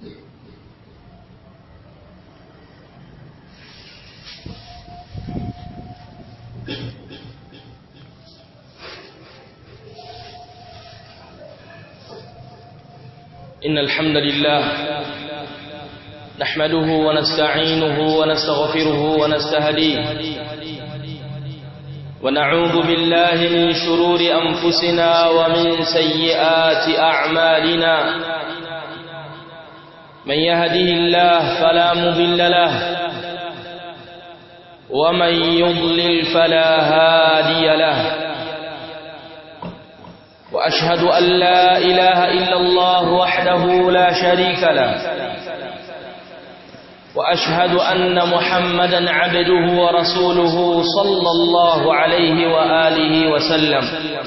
إن الحمد لله نحمده ونستعينه ونستغفره ونستهديه ونعوذ بالله من شرور أنفسنا ومن سيئات أعمالنا من يهده الله فلا مضل له ومن يضلل فلا هادي له وأشهد أن لا إله إلا الله وحده لا شريك له وأشهد أن محمدا عبده ورسوله صلى الله عليه وآله وسلم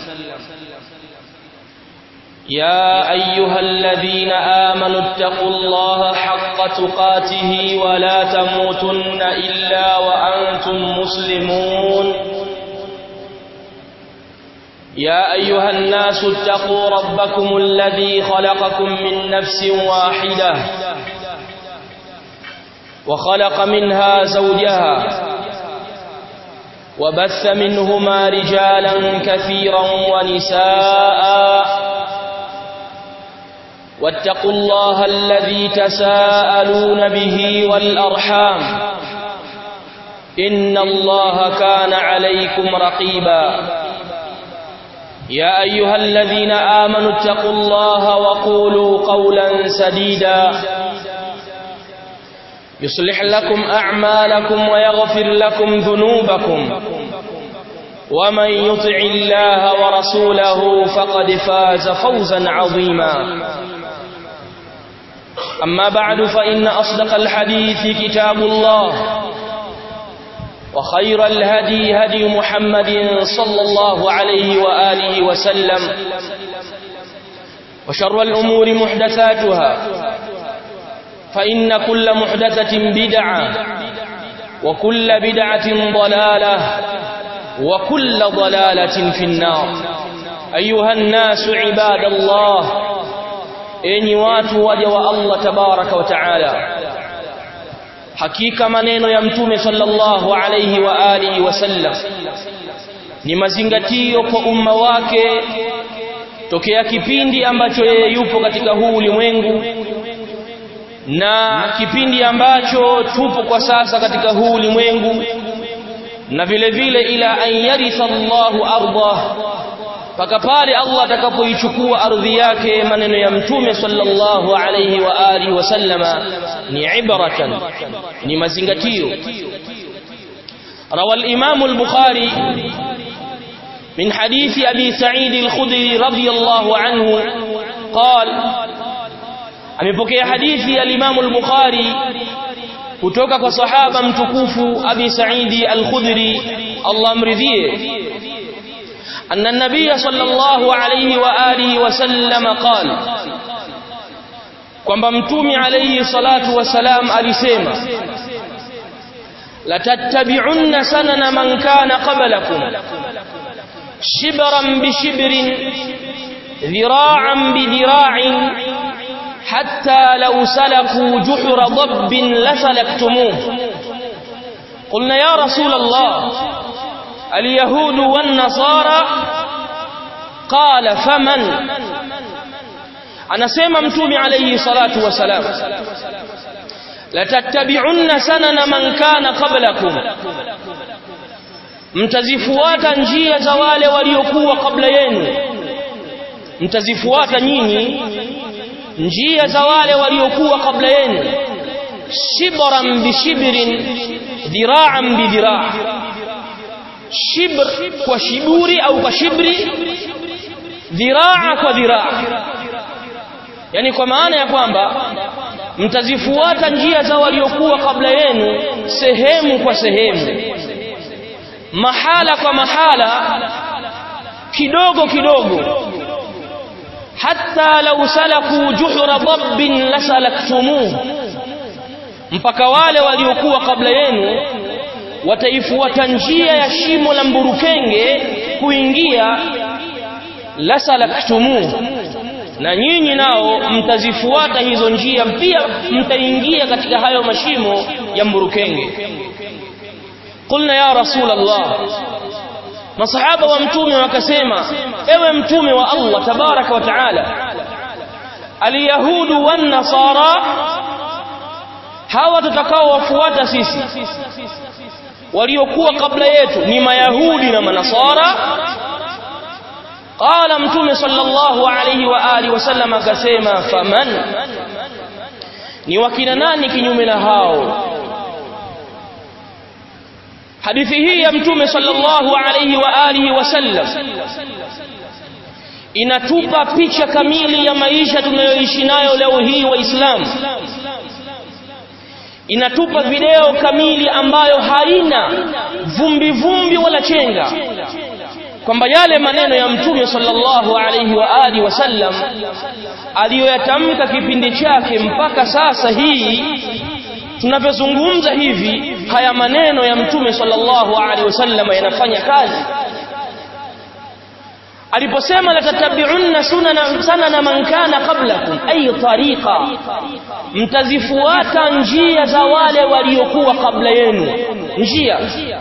يا أيها الذين آمنوا اتقوا الله حق تقاته ولا تموتن إلا وأنتم مسلمون يا أيها الناس اتقوا ربكم الذي خلقكم من نفس واحدة وخلق منها زوجها وبث منهما رجالا كثيرا ونساء واتقوا الله الذي تساءلون به والأرحام إن الله كان عليكم رقيبا يا أيها الذين آمنوا اتقوا الله وقولوا قولا سديدا يصلح لكم أعمالكم ويغفر لكم ذنوبكم ومن يطع الله ورسوله فقد فاز فوزا عظيما أما بعد فإن أصدق الحديث كتاب الله وخير الهدي هدي محمد صلى الله عليه وآله وسلم وشر الأمور محدثاتها فإن كل محدثة بدعة وكل بدعة ضلالة وكل ضلالة في النار أيها الناس عباد الله إني واتوا وجه الله تبارك وتعالى hakika maneno ya mtume sallallahu alayhi wa alihi wasallam ni mazingatio kwa umma wake tokea kipindi ambacho yeye yupo katika huu ulimwengu na kipindi ambacho tupo kwa sasa katika huu ulimwengu na vile vile ila an yaritha Allahu ardah mpaka pale Allah atakapoichukua ardhi yake maneno ya mtume sallallahu alayhi wa alihi wasallama ni ibratan ni mazingatio روى الإمام البخاري من حديث أبي سعيد الخدري رضي الله عنه قال amepokea hadithi ya Imam al-Bukhari kutoka kwa sahaba mtukufu Abi Sa'idi al-Khudri Allah amridhie أن النبي صلى الله عليه وآله وسلم قال kwamba mtume alayhi salatu wasalam alisema latattabi'unna sanana man kana qablakum shibran bi shibrin dhira'an bi dhira'in hatta law salaku juhra dabbin lasalaktumuh qulna ya rasul allah اليهود والنصارى قال فمن anasema mtume alayhi salatu wasalam latattabi'unna sanana man kana qablakum mtazifuata njia za wale waliokuwa kabla yenu mtazifuata nyinyi njia za wale waliokuwa kabla yenu shibran bishibrin dhira'an bidhira' shibr kwa shiburi au kwa shibri dhiraa kwa dhiraa yani kwa maana ya kwamba mtazifuata njia za waliokuwa kabla yenu sehemu kwa sehemu mahala kwa mahala kidogo kidogo hatta law salaku juhra dabbin lasalaktumuh mpaka wale waliokuwa kabla yenu wataifuata njia ya shimo la mburukenge kuingia lasalaktumu na nyinyi nao mtazifuata hizo njia pia mtaingia katika hayo mashimo ya mburukenge qulna ya rasul allah masahaba wa mtume wakasema ewe mtume wa Allah tabaraka wa taala alyahudu wan nasara hawa tutakao wafuata sisi waliokuwa kabla yetu ni mayahudi na manasara qala mtume sallallahu alayhi wa alihi wasallam akasema faman ni wakina nani kinyume na hao hadithi hii ya mtume sallallahu alayhi wa alihi wasallam inatupa picha kamili ya maisha tunayoishi nayo leo hii waislamu inatupa video kamili ambayo haina vumbi vumbi wala chenga kwamba yale maneno ya mtume sallallahu alayhi wa alihi wasallam aliyoyatamka kipindi chake mpaka sasa hii tunavyozungumza hivi haya maneno ya mtume sallallahu alaihi wasallam yanafanya kazi aliposema latatabi'unna sunana sanana man kana qablakum ay tariqa mtazifuata njia za wale waliokuwa kabla yenu njia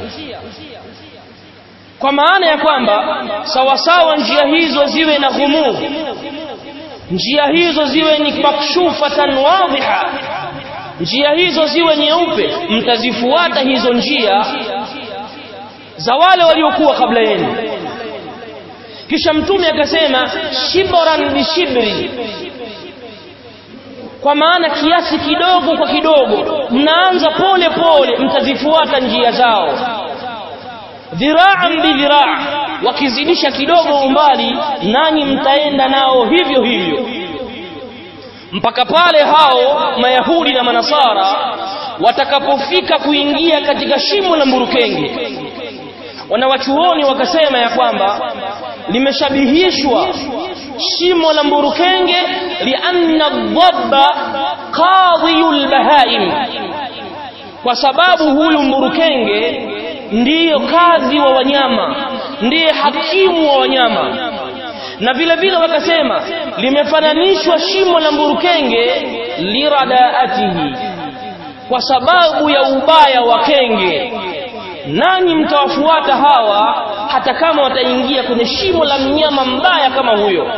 kwa maana ya kwamba sawasawa njia hizo ziwe na ghumuu njia hizo ziwe ni makshufatan wadhiha njia hizo ziwe nyeupe mtazifuata hizo njia za wale waliokuwa kabla yenu kisha mtume akasema shibran bishibri kwa maana kiasi kidogo kwa kidogo mnaanza pole pole mtazifuata njia zao dhiraan bidhiraa wakizidisha kidogo umbali nanyi mtaenda nao hivyo hivyo mpaka pale hao mayahudi na manasara watakapofika kuingia katika shimo la mburukenge wanawachuoni wakasema ya kwamba limeshabihishwa shimo la mburukenge lianna dhabba qadhiyul bahaim kwa sababu huyu mburukenge ndiyo kadhi wa wanyama ndiye hakimu wa wanyama na vile vile wakasema limefananishwa shimo la mburukenge liradaatihi kwa sababu ya ubaya wa kenge nanyi mtawafuata hawa hata kama wataingia kwenye shimo la mnyama mbaya kama huyo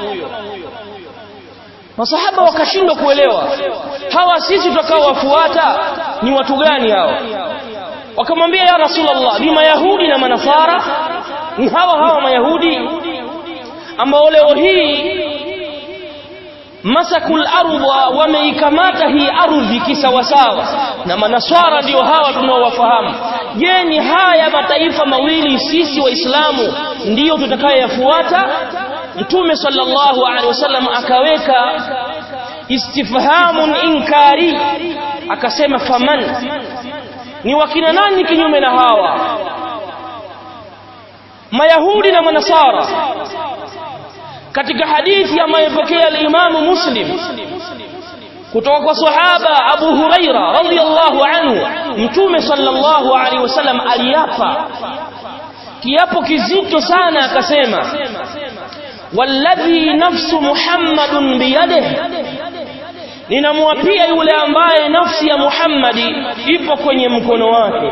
masahaba wakashindwa kuelewa hawa sisi tutakaowafuata ni watu gani hawa wakamwambia ya rasulullah ni mayahudi na manasara ni hawa hawa mayahudi ambao leo hii masakul ardha wameikamata hii ardhi kisawasawa na manaswara ndio hawa tunaowafahamu je ni haya mataifa mawili sisi waislamu ndiyo tutakayoyafuata mtume sallallahu alaihi wasallam akaweka istifhamun inkari akasema faman ni wakina nani kinyume na hawa mayahudi na manasara katika hadithi ambayo ipokea al-Imam Muslim kutoka kwa sahaba Abu Huraira radhiyallahu anhu mtume sallallahu alaihi wasallam aliapa kiapo kizito sana akasema walladhi nafsu Muhammadun biyadihi ninamwapia yule ambaye nafsi ya Muhammadi ipo kwenye mkono wake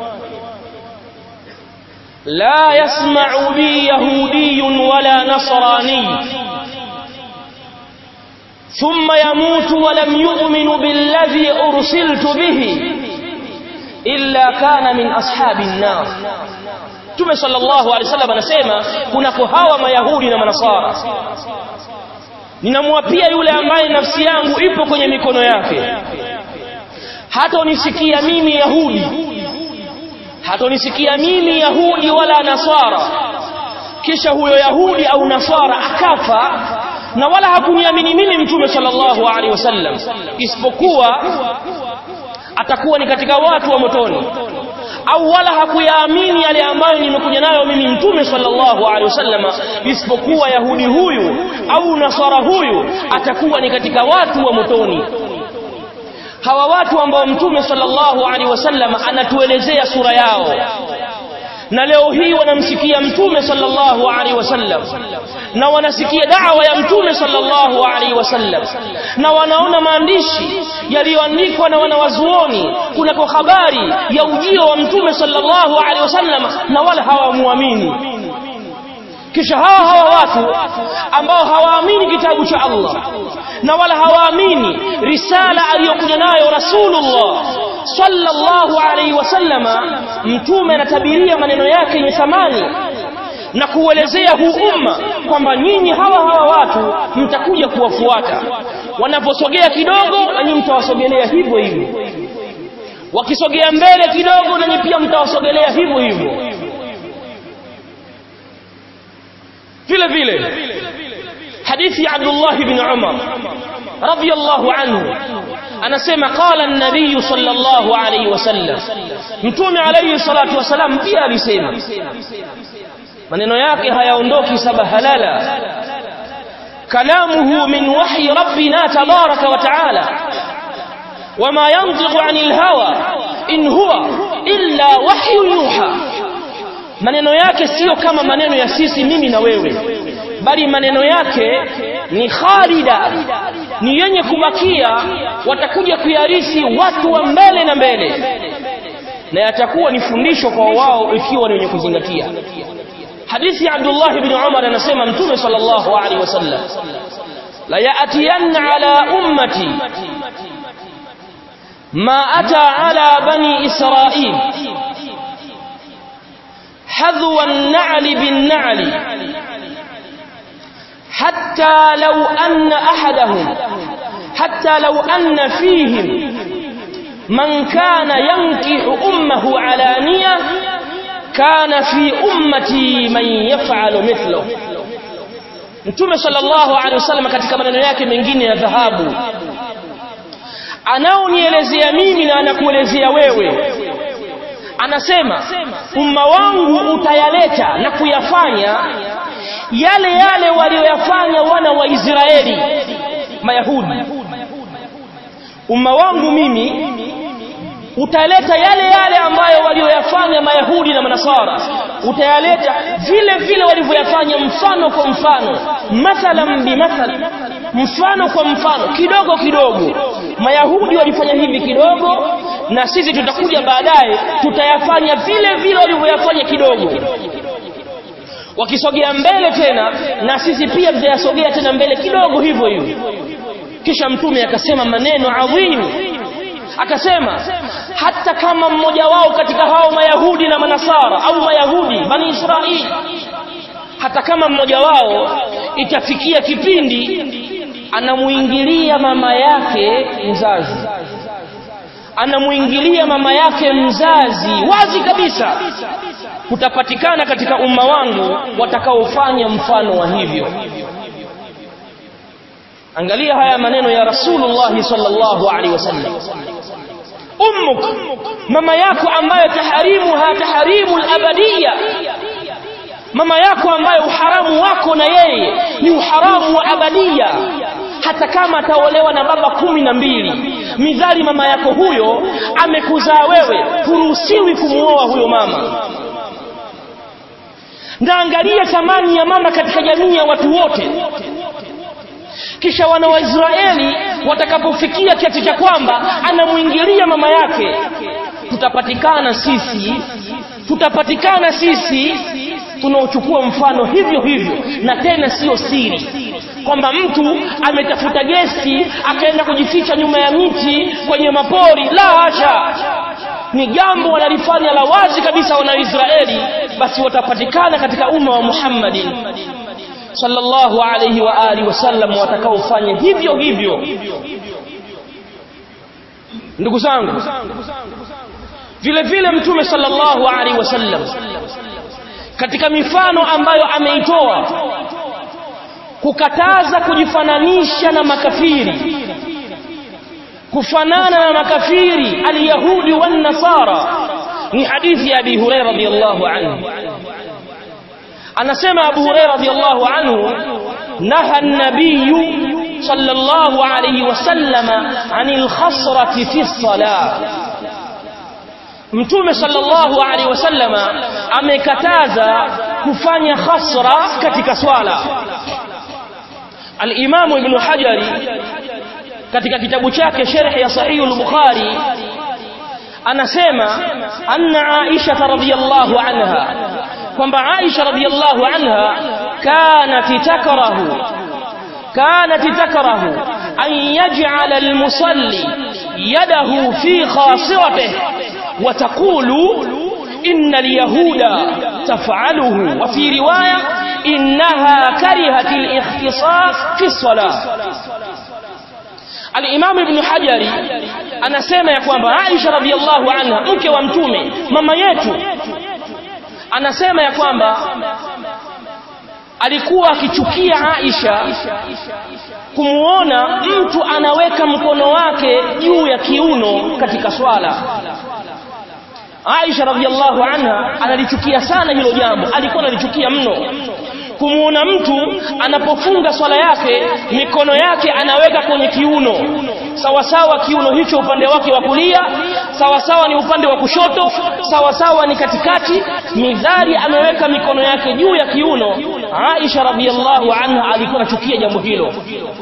لا يسمع بي يهودي ولا نصراني ثم يموت ولم يؤمن بالذي أرسلت به إلا كان من أصحاب النار Mtume sallallahu alaihi wasallam anasema kunako hawa mayahudi na manasara ninamwapia yule ambaye nafsi yangu ipo kwenye mikono yake hata unisikia mimi yahudi hatonisikia mimi yahudi wala nasara kisha huyo yahudi au nasara akafa na wala hakuniamini mimi mtume sallallahu alaihi wasallam isipokuwa atakuwa ni katika watu wa motoni au wala hakuyaamini yale ambayo nimekuja nayo mimi mtume sallallahu alaihi wasallam isipokuwa yahudi huyu au nasara huyu atakuwa ni katika watu wa motoni hawa watu ambao mtume sallallahu alaihi wasallam anatuelezea sura yao na leo hii wanamsikia mtume sallallahu alaihi wasallam na wanasikia da'wa ya mtume sallallahu alaihi wasallam na wanaona maandishi yaliyoandikwa na wanawazuoni kunako habari ya ujio wa mtume sallallahu alaihi wasallam na wala hawamuamini kisha hawa hawa watu ambao hawaamini kitabu cha Allah na wala hawaamini risala aliyokuja nayo Rasulullah sallallahu alaihi wasallama mtume anatabiria maneno yake yenye thamani na kuelezea huu umma kwamba nyinyi hawa hawa watu mtakuja kuwafuata wanaposogea kidogo na nyinyi mtawasogelea hivyo hivyo wakisogea mbele kidogo na nyinyi pia mtawasogelea hivyo hivyo vile vile hadithi ya Abdullah ibn Umar radiyallahu anhu anasema qala an-nabiy sallallahu alayhi wasallam mtume alayhi salatu wasalam pia alisema maneno yake hayaondoki saba halala kalamuhu min wahyi rabbina tabaraka wa taala wama yantiqu anil hawa in huwa illa wahyu yuha maneno yake sio kama maneno ya sisi mimi na wewe bali maneno yake ni khalida ni yenye kubakia watakuja kuyarisi watu wa mbele na mbele na yatakuwa ni fundisho kwa wao ikiwa ni wenye kuzingatia hadithi ya Abdullah ibn Umar anasema mtume sallallahu alaihi wasallam la ya'tiyanna ala ummati ma ata ala bani israil حذو النعل بالنعل حتى لو أن أحدهم حتى لو أن فيهم من كان ينكح أمه علانية كان في أمتي من يفعل مثله Mtume sallallahu alaihi wasallam katika maneno yake mengine ya dhahabu anaonielezea mimi na anakuelezea wewe anasema umma wangu utayaleta na kuyafanya yale yale walioyafanya wana wa Israeli mayahudi umma wangu mimi utaleta yale yale ambayo walioyafanya mayahudi na manasara utayaleta vile vile walivyoyafanya mfano kwa mfano mathalan bimathal mfano kwa mfano kidogo kidogo mayahudi walifanya hivi kidogo na sisi tutakuja baadaye tutayafanya vile vile walivyoyafanya kidogo wakisogea mbele tena na sisi pia tutayasogea tena mbele kidogo hivyo hivyo kisha mtume akasema maneno adhimu akasema hata kama mmoja wao katika hao mayahudi na manasara au mayahudi bani israeli hata kama mmoja wao itafikia kipindi anamuingilia mama yake mzazi anamuingilia mama yake mzazi wazi kabisa kutapatikana katika umma wangu watakaofanya mfano wa hivyo angalia haya maneno ya rasulullah sallallahu alaihi wasallam ummuk mama yako ambayo taharimuha taharimu abadiyya mama yako ambaye uharamu wako na yeye ni uharamu wa abadia hata kama ataolewa na baba kumi na mbili midhali mama yako huyo amekuzaa wewe huruhusiwi kumuoa huyo mama na angalia thamani ya mama katika jamii ya watu wote kisha wana wa Israeli watakapofikia kiasi cha kwamba anamuingilia mama yake tutapatikana sisi tutapatikana sisi tunaochukua mfano hivyo hivyo na tena sio siri kwamba mtu ametafuta gesi akaenda kujificha nyuma ya miti kwenye mapori la hasha ni jambo wanalifanya la wazi kabisa wana Israeli basi watapatikana katika umma wa Muhammadin sallallahu alayhi wa alihi wasallam watakaofanya hivyo hivyo ndugu zangu vile vile mtume sallallahu alaihi wasallam katika mifano ambayo ameitoa kukataza kujifananisha na makafiri kufanana na makafiri alyahudi wan nasara ni hadithi ya abi hurairah radhiyallahu anhu anasema abu hurairah radhiyallahu anhu naha an-nabiy sallallahu alayhi wasallam anil khasrati fi salah mtume sallallahu alaihi wasallama amekataza kufanya khasra katika swala al-Imam Ibn Hajari katika kitabu chake sharh ya sahih al-Bukhari anasema anna Aisha radhiyallahu anha kwamba Aisha radhiyallahu anha kanat takrahu kanat takrahu an yaj'ala al-musalli yadahu fi khasiratihi wa taqulu inna al-yahuda taf'aluhu wa fi riwaya innaha karihat al-ikhtisas fi as-salah Al-Imam Ibn Hajari anasema ya kwamba Aisha radhiallahu anha mke wa mtume mama yetu anasema ya kwamba alikuwa akichukia Aisha kumuona mtu anaweka mkono wake juu ya kiuno katika swala Aisha radhiallahu anha analichukia sana hilo jambo alikuwa analichukia mno kumuona mtu anapofunga swala yake mikono yake anaweka kwenye kiuno sawa sawa kiuno hicho upande wake wa kulia sawa sawa ni upande wa kushoto sawa sawa ni katikati midhari ameweka mikono yake juu ya kiuno Aisha radhiallahu anha alikuwa anachukia jambo hilo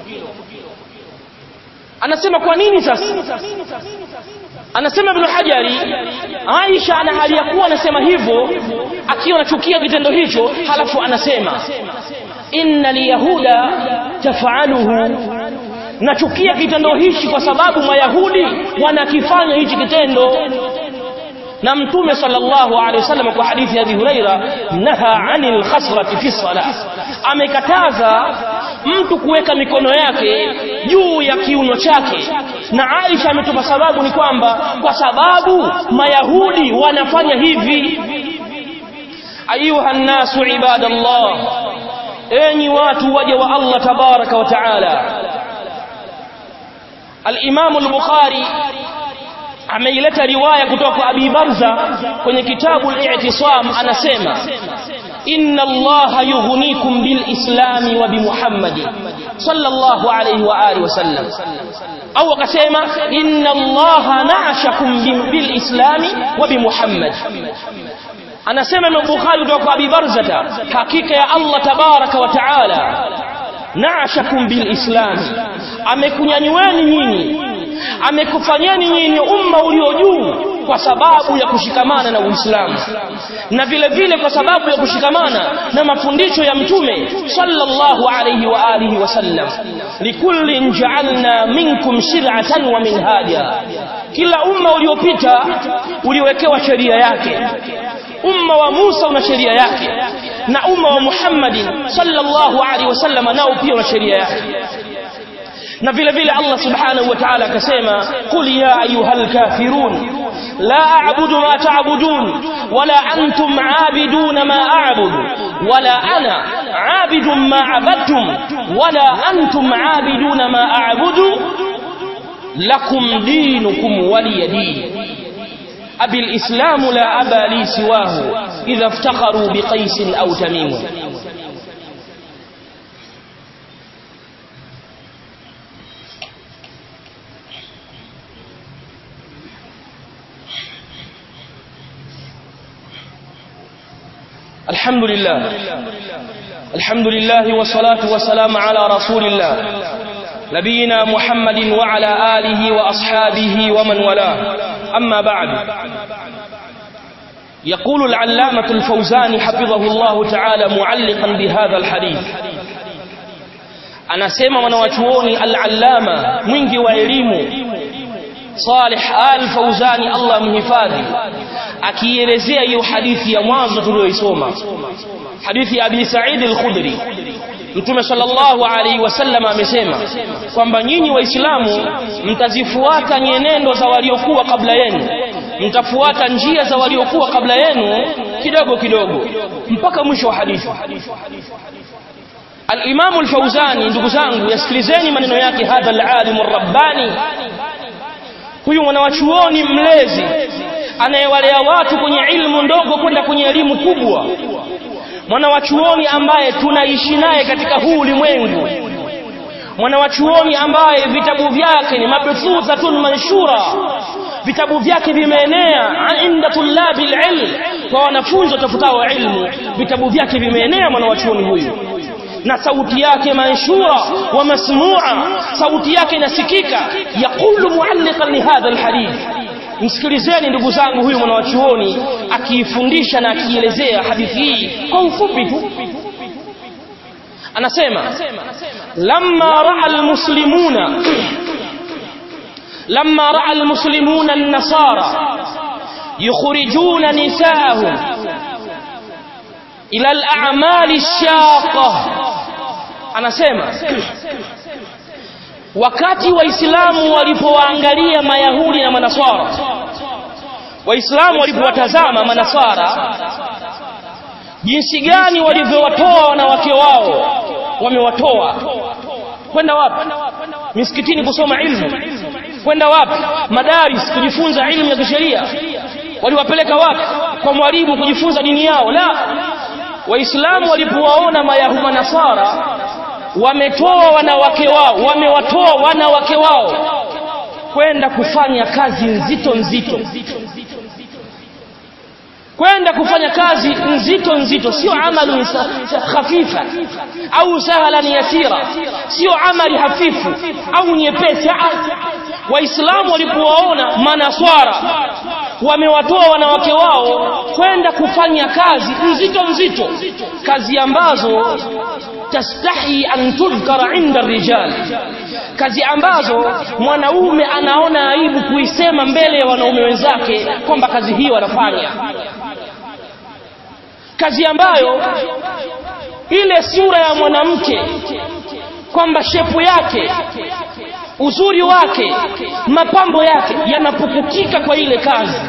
anasema kwa nini sasa anasema ibn Hajari Aisha ana hali ya kuwa anasema hivyo akiwa anachukia kitendo hicho halafu anasema inna liyahuda tafaaluhu nachukia kitendo hichi kwa sababu mayahudi wanakifanya hichi kitendo na mtume sallallahu alaihi wasallam kwa hadithi ya Abi Huraira naha anil khasrati fi salah amekataza mtu kuweka mikono yake juu ya kiuno chake na Aisha ametupa sababu ni kwamba kwa sababu mayahudi wanafanya hivi ayuha nasu ibadallah enyi watu waja wa Allah tabaraka wa taala al-Imam al-Bukhari ameileta riwaya kutoka kwa Abi Barza kwenye kitabu al-I'tisam anasema inna Allah yughnikum bil islami wa bi Muhammad sallallahu alayhi wa alihi wasallam au akasema inna Allah na'ashakum bil islami wa bi Muhammad anasema Imam Bukhari kutoka kwa Abi Barzata hakika ya Allah tabaraka wa taala na'ashakum bil islami amekunyanyueni nyinyi amekufanyeni nyinyi umma ulio juu kwa sababu ya kushikamana na Uislamu na vile vile kwa sababu ya kushikamana na mafundisho ya mtume sallallahu alayhi wa alihi wasallam likullin ja'alna minkum shir'atan wa minhaja kila umma uliopita uliwekewa sheria yake umma wa Musa una sheria yake na umma wa Muhammadin sallallahu alaihi wasallam nao pia una sheria yake na vile vile Allah subhanahu wa ta'ala akasema qul ya ayyuhal kafirun la a'budu ma ta'budun wala antum 'abidun ma a'budu wala ana 'abidun ma 'abadtum wala antum 'abidun ma a'budu lakum dinukum waliya din أبي الإسلام لا أبا لي سواه إذا افتخروا بقيس أو تميم الحمد لله الحمد لله والصلاة والسلام على رسول الله نبينا محمد وعلى آله وأصحابه ومن والاه أما بعد يقول العلامة الفوزاني حفظه الله تعالى معلقا بهذا الحديث anasema wanawachuoni al-allama mwingi wa elimu Salih al-Fauzani Allah mhifadhi akielezea hiyo hadithi ya mwanzo tuliyoisoma hadithi ya Abi Sa'id al-Khudri Mtume sallallahu alaihi wasallam amesema kwamba nyinyi waislamu mtazifuata nyenendo za waliokuwa kabla yenu mtafuata njia za waliokuwa kabla yenu kidogo kidogo mpaka mwisho wa hadithi Al-Imam al-Fauzani ndugu zangu yasikilizeni maneno yake hadha al-alim ar-rabbani huyu mwanawachuoni mlezi anayewalea watu kwenye ilmu ndogo kwenda kwenye elimu kubwa mwanawachuoni ambaye tunaishi naye katika huu ulimwengu mwanawachuoni ambaye vitabu vyake ni mabthuthatun manshura vitabu vyake vimeenea inda tulabi ilm kwa wanafunzi watafutao ilmu vitabu vyake vimeenea mwanawachuoni huyu na sauti yake manshura wa masmua sauti yake inasikika yaqulu mualliqan li hadha alhadith msikilizeni ndugu zangu huyu mwanawachuoni akiifundisha na akielezea hadithi hii kwa ufupi tu anasema lamma raa almuslimuna lamma raa almuslimuna an-nasara yukhrijuna nisaahum ila al-a'mali ash-shaqqa anasema wakati waislamu walipowaangalia mayahudi na manaswara waislamu walipowatazama manaswara jinsi gani walivyowatoa wanawake wao wamewatoa kwenda wapi misikitini kusoma ilmu kwenda wapi madaris kujifunza ilmu ya kisheria waliwapeleka wapi kwa mwalimu kujifunza dini yao la waislamu walipowaona mayahudi nasara wametoa wanawake wao wamewatoa wanawake wao kwenda kufanya kazi nzito nzito kwenda kufanya kazi nzito nzito sio amalu khafifa au sahlan yasira sio amali hafifu au nyepesi waislamu walipowaona manaswara wamewatoa wanawake wao kwenda kufanya kazi nzito nzito kazi ambazo tastahi an tudhkara inda rijal kazi ambazo mwanaume anaona aibu kuisema mbele ya wanaume wenzake kwamba kazi hiyo anafanya kazi ambayo ile sura ya mwanamke kwamba shepu yake uzuri wake mapambo yake yanapukutika kwa ile kazi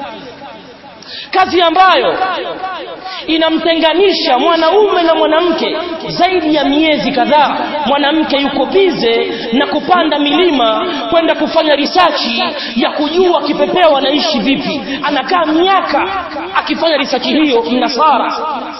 kazi ambayo inamtenganisha mwanaume na mwanamke zaidi ya miezi kadhaa mwanamke yuko bize na kupanda milima kwenda kufanya risachi ya kujua kipepeo anaishi vipi anakaa miaka akifanya risachi hiyo mnasara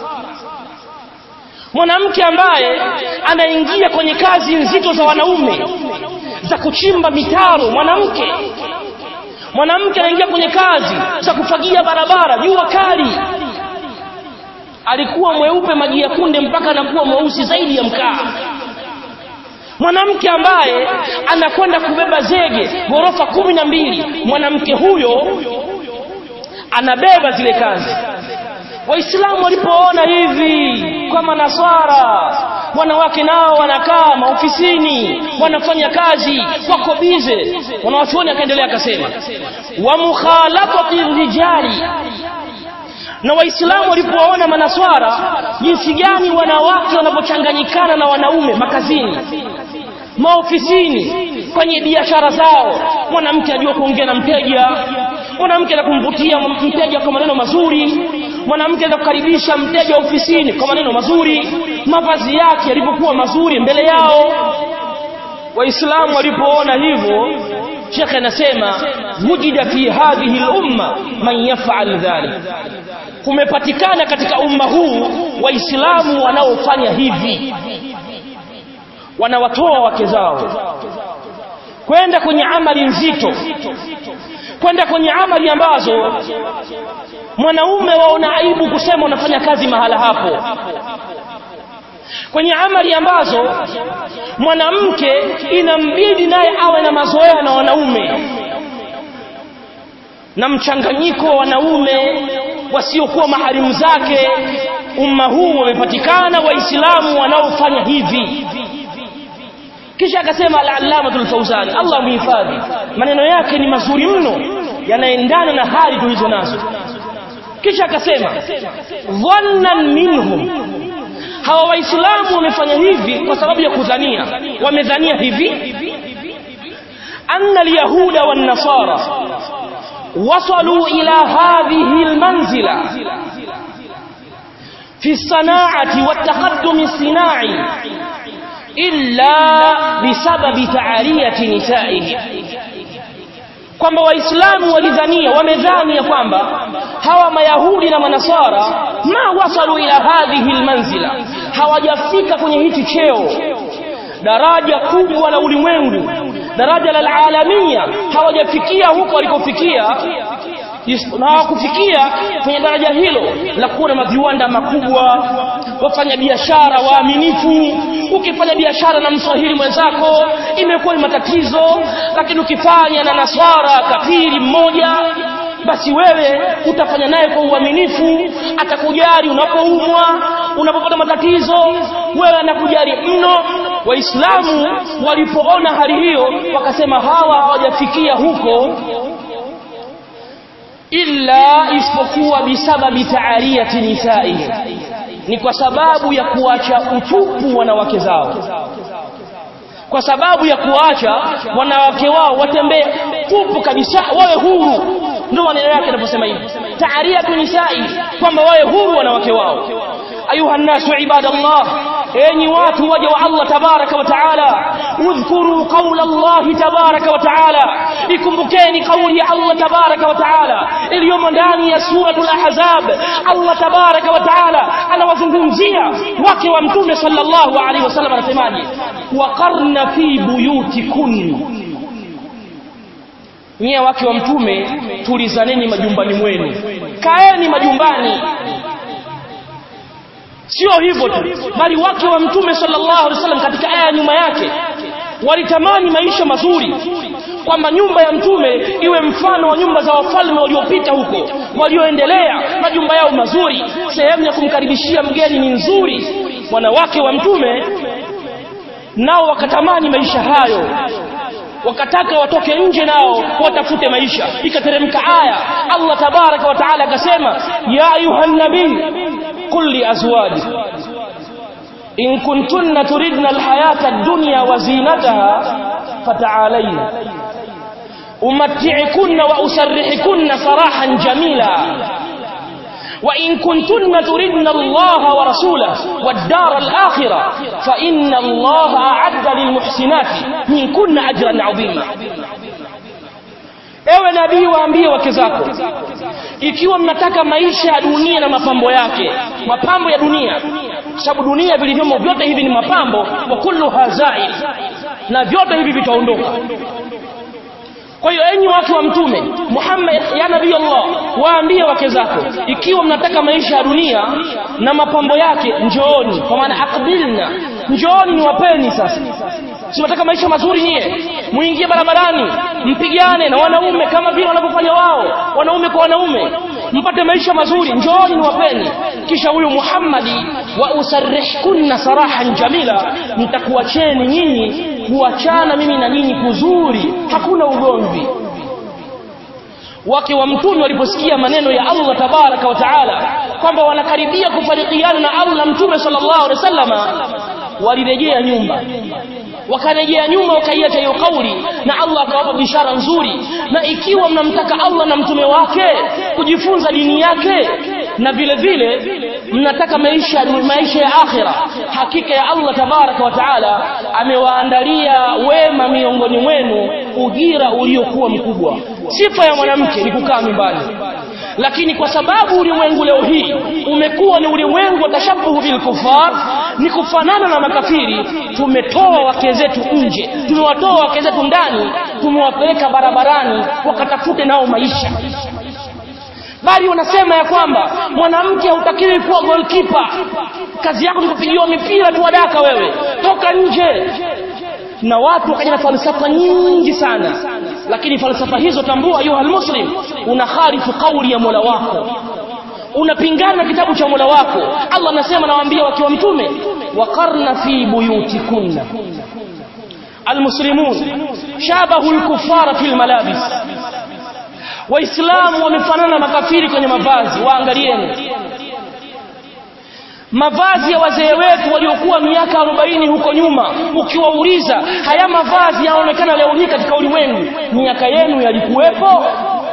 mwanamke ambaye anaingia kwenye kazi nzito za wanaume za kuchimba mitaro mwanamke mwanamke anaingia kwenye kazi za kufagia barabara jua kali alikuwa mweupe maji ya kunde mpaka anakuwa mweusi zaidi ya mkaa mwanamke ambaye anakwenda kubeba zege ghorofa kumi na mbili mwanamke huyo anabeba zile kazi waislamu walipoona hivi kwa manaswara wanawake nao wanakaa maofisini wanafanya kazi wako bize wanawachuoni akaendelea akasema wa mukhalatati rijali na waislamu walipoona manaswara jinsi gani wanawake wanapochanganyikana na wanaume makazini maofisini kwenye biashara zao mwanamke ajua kuongea na mteja mwanamke na kumvutia mteja kwa maneno mazuri mwanamke na kukaribisha mteja ofisini kwa maneno mazuri mavazi yake yalipokuwa mazuri mbele yao waislamu walipoona hivyo shekhe anasema wujida fi hadhihi lumma man yafal dhalik kumepatikana katika umma huu waislamu wanaofanya hivi wanawatoa wake zao kwenda kwenye amali nzito kwenda kwenye amali ambazo mwanaume waona aibu kusema unafanya kazi mahala hapo kwenye amali ambazo mwanamke inambidi naye awe na mazoea na wanaume na mchanganyiko wa wanaume wasiokuwa maharimu zake umma huu wamepatikana waislamu wanaofanya hivi kisha akasema al-allamatul fawzani Allah muhifadhi maneno yake ni mazuri mno yanaendana na hali tulizo nazo kisha akasema dhannan minhum hawa waislamu wamefanya hivi kwa sababu ya kudhania wamedhania hivi anna alyahuda wan nasara wasalu ila hadhihi almanzila fi الصناعه والتقدم الصناعي illa bisababi ta'aliyati nisaihi kwamba waislamu walidhania wamedhani ya kwamba hawa mayahudi na manasara ma wasalu ila hadhihi almanzila hawajafika kwenye hichi cheo daraja kubwa la ulimwengu daraja la alamia hawajafikia huko walikofikia na hawakufikia kwenye daraja hilo la kuwa na maviwanda makubwa wafanya biashara waaminifu ukifanya biashara na mswahili mwenzako imekuwa ni matatizo lakini ukifanya na naswara kafiri mmoja basi wewe utafanya naye kwa uaminifu atakujali unapoumwa unapopata matatizo wewe anakujali mno waislamu walipoona hali hiyo wakasema hawa hawajafikia huko illa isipokuwa bisababi taariyati nisaihi ni kwa sababu ya kuacha utupu wanawake zao kwa sababu ya kuacha wanawake wao watembee tupu kabisa wawe huru ndio maneno yake yanaposema hivi taariyatu nisai kwamba wawe huru wanawake wao ayuha nnasu ibadallah enyi watu waja wa Allah tabaraka wa taala udhkuru qawla Allah tabaraka wa taala ikumbukeni kauli ya Allah tabaraka wa taala iliyomo ndani ya suratul ahzab Allah tabaraka wa taala anawazungumzia wake wa mtume sallallahu alaihi wasallam anasemaje waqarna fi buyutikunna nyie wake wa mtume tulizaneni majumbani mwenu kaeni majumbani sio hivyo tu bali wake wa mtume sallallahu alaihi wasallam katika aya nyuma yake walitamani maisha mazuri kwamba nyumba ya mtume iwe mfano wa nyumba za wafalme waliopita huko walioendelea majumba yao mazuri sehemu ya kumkaribishia mgeni ni nzuri wanawake wa mtume nao wakatamani maisha hayo wakataka watoke nje nao watafute maisha ikateremka aya Allah tabaraka wa taala akasema ya ayuhan nabii qul li azwajik in kuntunna turidna alhayata ad-dunya wa zinataha fata'alayna umatti'kunna wa usarrihukunna sarahan jamila وإن كنتن تردن الله ورسوله والدار الآخرة فإن الله أعد للمحسنات منكن أجرا عظيما ewe nabii waambie wake zako ikiwa mnataka maisha ya dunia na mapambo yake mapambo ya dunia sababu dunia vilivyomo vyote hivi ni mapambo wa kullu hazail na vyote hivi vitaondoka kwa hiyo enyi watu wa mtume Muhammad ya nabii Allah waambie wake zako ikiwa mnataka maisha ya dunia na mapambo yake njooni kwa maana aqbilna njooni niwapeni sasa si mnataka maisha mazuri nyie muingie barabarani mpigane na wanaume kama vile wanavyofanya wao wanaume kwa wanaume mpate maisha mazuri njooni niwapeni kisha huyu Muhammadi wa usarrihkunna sarahan jamila nitakuacheni nyinyi kuachana mimi na nyinyi kuzuri hakuna ugomvi wake wa mtume waliposikia maneno ya Allah tabaraka wa taala kwamba wanakaribia kufarikiana na Allah mtume sallallahu alaihi wasallama walirejea nyumba wakarejea nyuma wakaiacha hiyo kauli na Allah akawapa bishara nzuri na ikiwa mnamtaka Allah na mtume wake kujifunza dini yake na vile vile mnataka maisha maisha ya akhira hakika ya Allah tabaraka wa taala amewaandalia wema miongoni mwenu ujira uliokuwa mkubwa sifa ya mwanamke ni kukaa nyumbani lakini kwa sababu ulimwengu leo hii umekuwa ni ulimwengu wa tashabuhu bil kufar ni kufanana na makafiri tumetoa wake zetu nje tumewatoa wake zetu ndani tumewapeleka barabarani wakatafute nao maisha bali wanasema ya kwamba mwanamke hautakiwi kuwa goalkeeper kazi yako ni kupigiwa mipira tu wadaka wewe toka nje na watu wakaja na falsafa nyingi sana lakini falsafa hizo tambua ayuha almuslim unakhalifu kauli ya Mola wako unapingana na kitabu cha Mola wako Allah anasema nawaambia wakiwa mtume waqarna fi buyutikunna almuslimun shabahu alkuffara fil malabis waislamu wamefanana makafiri kwenye mavazi waangalieni mavazi ya wazee wetu waliokuwa miaka 40 huko nyuma ukiwauliza haya mavazi yanaonekana leo hii katika ulimwengu miaka yenu yalikuwepo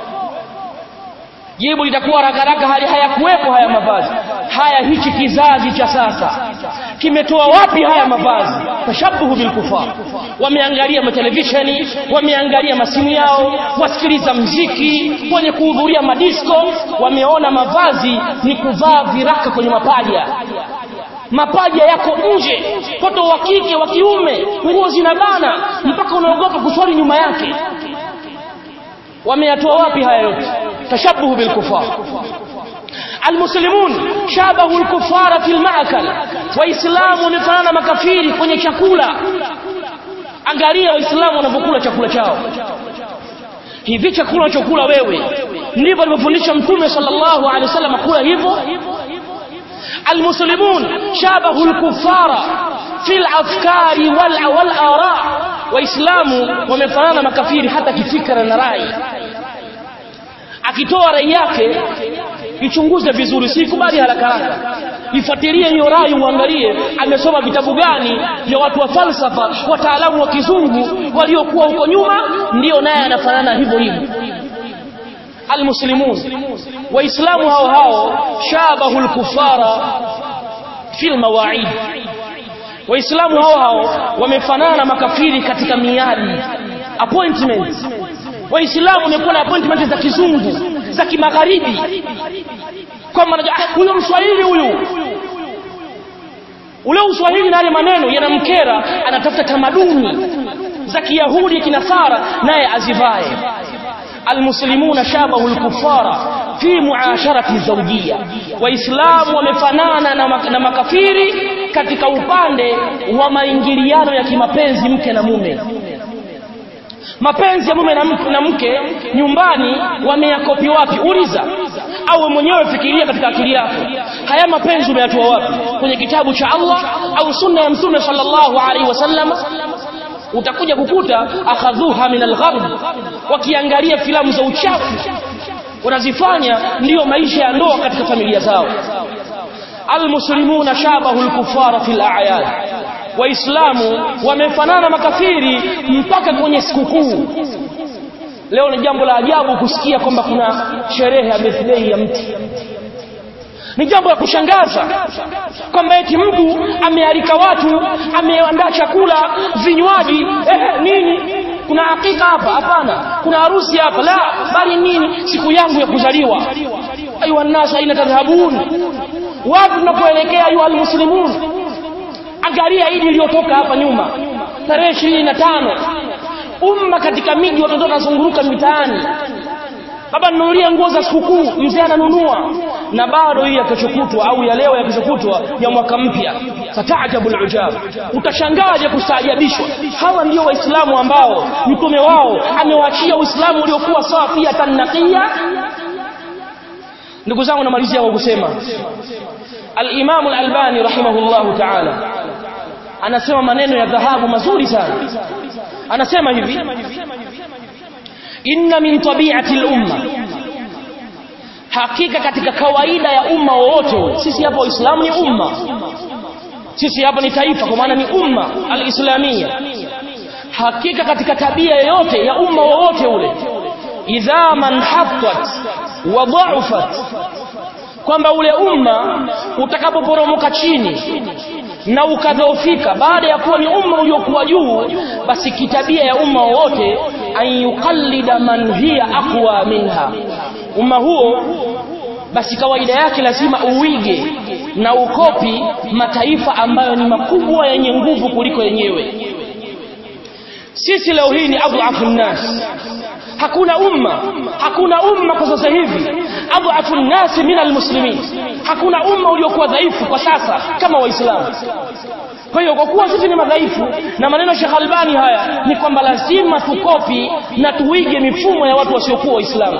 jibu litakuwa rakaraka hali hayakuwepo haya mavazi haya hichi kizazi cha sasa kimetoa wapi haya mavazi tashabuhu bilkufar wameangalia matelevisheni wameangalia masimu yao wasikiliza mziki wenye kuhudhuria madisko wameona mavazi ni kuvaa viraka kwenye mapaja mapaja yako nje mtoto wa kike wa kiume nguo zinabana mpaka unaogopa kuswali nyuma yake wameyatoa wapi haya yote tashabuhu bilkufar almuslimun shabahu alkufara fil ma'kal waislamu wamefanana makafiri kwenye chakula angalia waislamu wanapokula chakula chao hivi chakula unachokula wewe ndivyo alivyofundisha mtume sallallahu alaihi wasallam kula hivyo almuslimun shabahu alkufara fil afkari wal wal ara waislamu wamefanana makafiri hata kifikra na rai akitoa rai yake ichunguze vizuri sikubali haraka haraka ifuatilie hiyo rai uangalie amesoma vitabu gani vya watu wa falsafa wataalamu wa kizungu waliokuwa huko nyuma ndio naye anafanana hivyo hivyo almuslimun waislamu hao hao shabahu alkufara fil mawaid waislamu hao hao wamefanana makafiri katika miadi appointment waislamu wamekuwa na appointment za kizungu za kimagharibi kwamba ah, huyo mswahili huyu ule uswahili na yale maneno yanamkera anatafuta tamaduni za kiyahudi kinasara naye azivae almuslimuna shabahu alkufara fi muasharati zawjia waislamu wamefanana na, mak na makafiri katika upande wa maingiliano ya kimapenzi mke na mume mapenzi ya mume na mke, na mke nyumbani wameyakopi wapi uliza au mwenyewe fikiria katika akili yako haya mapenzi umeyatoa wapi kwenye kitabu cha Allah au sunna ya mtume sallallahu alaihi wasallam utakuja kukuta akhadhuha min algharb wakiangalia filamu za uchafu wanazifanya ndiyo maisha ya ndoa katika familia zao almuslimuna shabahu alkufara fil a'yad waislamu wamefanana makafiri mpaka kwenye sikukuu leo ni jambo la ajabu kusikia kwamba kuna sherehe ya birthday ya mtu ni jambo la kushangaza kwamba eti mtu amealika watu ameandaa chakula vinywaji eh, nini kuna hakika hapa hapana kuna harusi hapa la bali nini siku yangu ya kuzaliwa ayuha nnas aina tadhhabun wapi tunapoelekea ayuha almuslimun angalia idi iliyotoka hapa nyuma tarehe ishirini na tano umma katika miji watoto wanazunguruka mitaani baba nunulia nguo za sikukuu mzee ananunua na bado hii yakishokutwa au ya leo yakishokutwa ya mwaka mpya fataajabu alujab utashangaje kustaajabishwa hawa ndio waislamu ambao mtume wao amewaachia uislamu uliokuwa safia tannaqiya ndugu zangu namalizia kwa kusema al-Imam al-Albani rahimahullahu ta'ala anasema maneno ya dhahabu mazuri sana anasema hivi inna min tabi'ati al-umma hakika katika kawaida ya umma wowote sisi hapa waislamu ni umma sisi hapa ni taifa kwa maana ni umma al-islamia hakika katika tabia yoyote ya umma wowote ule idha man hattat wa dha'afat kwamba ule umma utakapoporomoka chini na ukadhoofika baada ya kuwa ni umma uliokuwa juu basi kitabia ya umma wowote an yuqallida man hiya aqwa minha umma huo basi kawaida yake lazima uige na ukopi mataifa ambayo ni makubwa yenye nguvu kuliko yenyewe sisi leo hii ni adhafu nnas hakuna umma hakuna umma kwa sasa hivi adhafu nnas min almuslimin hakuna umma uliokuwa dhaifu kwa sasa kama waislamu kwa hiyo kwa kuwa sisi ni madhaifu na maneno Sheikh Albani haya ni kwamba lazima tukopi na tuige mifumo ya watu wasiokuwa waislamu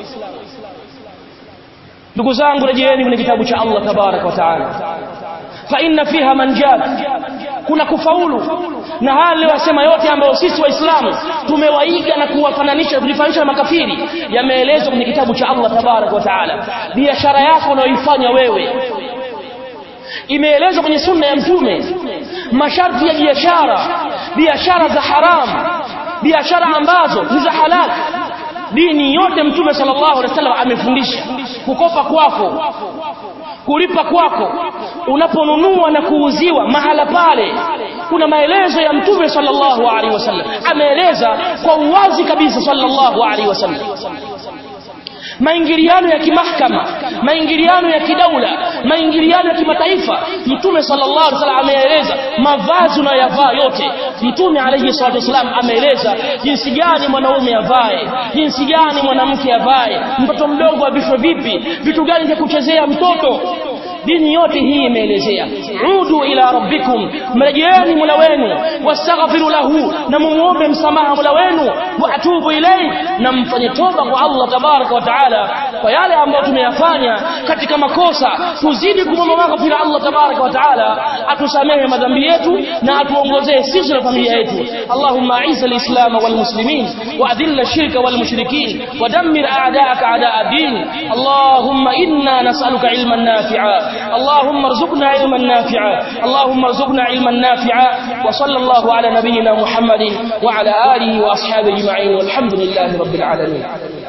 ndugu zangu rejeeni kwenye kitabu cha Allah tabarak wa taala fa inna fiha manjat kuna kufaulu na haya aliyosema yote ambayo sisi waislamu tumewaiga na kuwafananisha tulifananisha na makafiri yameelezwa kwenye kitabu cha Allah tabarak wa taala biashara yako unayoifanya wewe imeelezwa kwenye sunna ya mtume masharti ya biashara biashara za haramu biashara ambazo ni za halali dini yote mtume sallallahu alaihi wasallam amefundisha kukopa kwako kulipa kwako unaponunua na kuuziwa mahala pale kuna maelezo ya mtume sallallahu alaihi wasallam ameeleza kwa uwazi kabisa sallallahu alaihi wasallam maingiliano ya kimahkama maingiliano ya kidaula maingiliano ya kimataifa mtume sallallahu alaihi wasallam ameeleza mavazi unayovaa yote mtume alayhi salatu wasallam ameeleza jinsi gani mwanaume avae jinsi gani mwanamke avae mtoto mdogo avishwe vipi vitu gani vya kuchezea mtoto dini yote hii imeelezea udu ila rabbikum mrejeeni mola wenu wastaghfiru lahu na mumuombe msamaha mola wenu wa atubu ilayhi na mfanye toba kwa Allah tabaraka wa taala kwa yale ambayo tumeyafanya katika makosa tuzidi kumwomba maghfira Allah tabaraka wa taala atusamehe madhambi yetu na atuongozee sisi na familia yetu Allahumma aiza alislam walmuslimin wa adilla ash-shirka walmushrikin wa dammir a'da'aka a'da'a ad-din Allahumma inna nas'aluka ilman nafi'a اللهم ارزقنا علما نافعا اللهم ارزقنا علما نافعا وصلى الله على نبينا محمد وعلى آله وأصحابه أجمعين والحمد لله رب العالمين